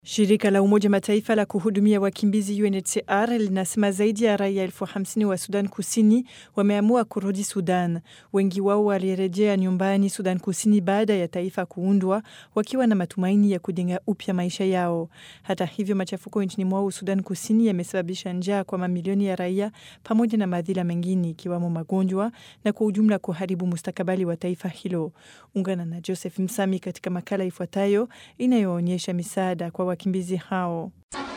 Shirika la Umoja Mataifa la kuhudumia wakimbizi UNHCR linasema zaidi ya raia elfu hamsini wa Sudan Kusini wameamua kurudi Sudan. Wengi wao walirejea nyumbani Sudan Kusini baada ya taifa kuundwa, wakiwa na matumaini ya kujenga upya maisha yao. Hata hivyo, machafuko nchini mwao Sudan Kusini yamesababisha njaa kwa mamilioni ya raia pamoja na madhila mengine ikiwamo magonjwa na kwa ujumla kuharibu mustakabali wa taifa hilo. Ungana na Joseph Msami katika makala ifuatayo inayoonyesha misaada kwa wakimbizi hao.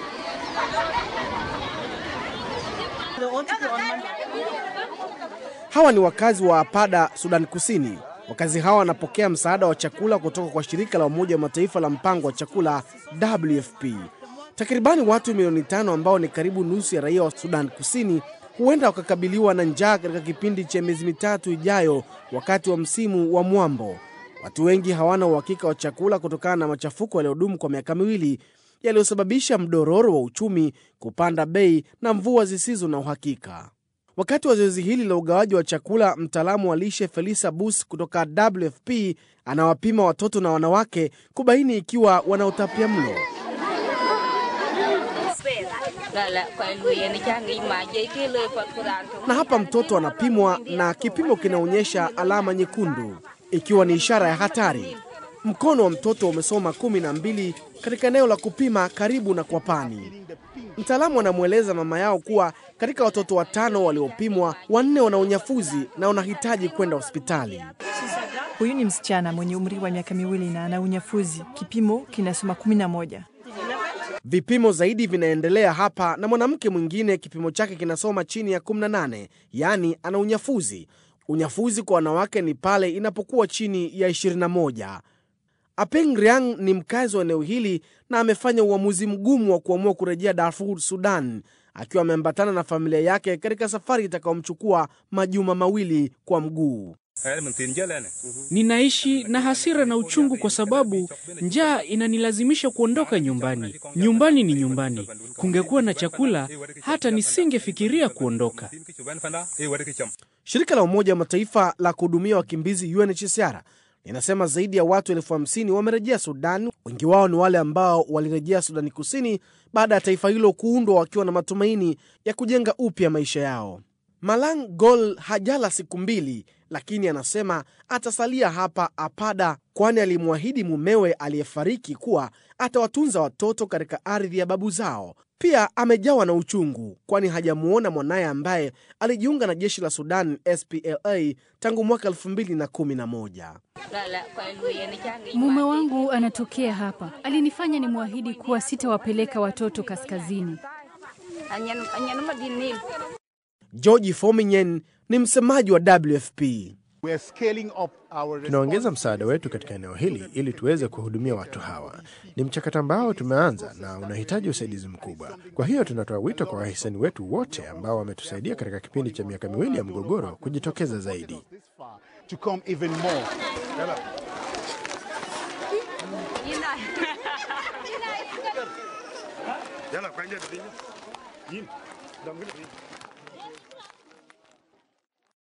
Hawa ni wakazi wa Apada, Sudan Kusini. Wakazi hawa wanapokea msaada wa chakula kutoka kwa shirika la Umoja wa Mataifa la mpango wa chakula WFP. Takribani watu milioni tano ambao ni karibu nusu ya raia wa Sudan Kusini huenda wakakabiliwa na njaa katika kipindi cha miezi mitatu ijayo, wakati wa msimu wa mwambo. Watu wengi hawana uhakika wa chakula kutokana na machafuko yaliyodumu kwa miaka miwili yaliyosababisha mdororo wa uchumi, kupanda bei na mvua zisizo na uhakika. Wakati wa zoezi hili la ugawaji wa chakula, mtaalamu wa lishe Felisa Bus kutoka WFP anawapima watoto na wanawake kubaini ikiwa wana utapia mlo. Na hapa mtoto anapimwa na kipimo kinaonyesha alama nyekundu, ikiwa ni ishara ya hatari. Mkono wa mtoto umesoma kumi na mbili katika eneo la kupima karibu na kwapani. Mtaalamu anamweleza mama yao kuwa katika watoto watano waliopimwa, wanne wana unyafuzi na wanahitaji kwenda hospitali. Huyu ni msichana mwenye umri wa miaka miwili na ana unyafuzi, kipimo kinasoma kumi na moja. Vipimo zaidi vinaendelea hapa, na mwanamke mwingine kipimo chake kinasoma chini ya 18, yaani ana unyafuzi. Unyafuzi kwa wanawake ni pale inapokuwa chini ya 21. Apeng Riang ni mkazi wa eneo hili na amefanya uamuzi mgumu wa kuamua kurejea Darfur, Sudan, akiwa ameambatana na familia yake katika safari itakayomchukua majuma mawili kwa mguu. Ninaishi na hasira na uchungu kwa sababu njaa inanilazimisha kuondoka nyumbani. Nyumbani ni nyumbani. Kungekuwa na chakula, hata nisingefikiria kuondoka. Shirika la Umoja wa Mataifa la kuhudumia wakimbizi UNHCR linasema zaidi ya watu elfu hamsini wamerejea Sudan. Wengi wao ni wale ambao walirejea Sudani Kusini baada ya taifa hilo kuundwa wakiwa na matumaini ya kujenga upya maisha yao. Malang Gol hajala siku mbili, lakini anasema atasalia hapa Apada, kwani alimwahidi mumewe aliyefariki kuwa atawatunza watoto katika ardhi ya babu zao. Pia amejawa na uchungu, kwani hajamuona mwanaye ambaye alijiunga na jeshi la Sudan SPLA tangu mwaka 2011. Mume wangu anatokea hapa, alinifanya nimwahidi kuwa sitawapeleka watoto kaskazini. George Fominyen ni msemaji wa WFP. Tunaongeza msaada wetu katika eneo hili ili tuweze kuhudumia watu hawa. Ni mchakato ambao tumeanza na unahitaji usaidizi mkubwa. Kwa hiyo tunatoa wito kwa wahisani wetu wote ambao wametusaidia katika kipindi cha miaka miwili ya mgogoro kujitokeza zaidi.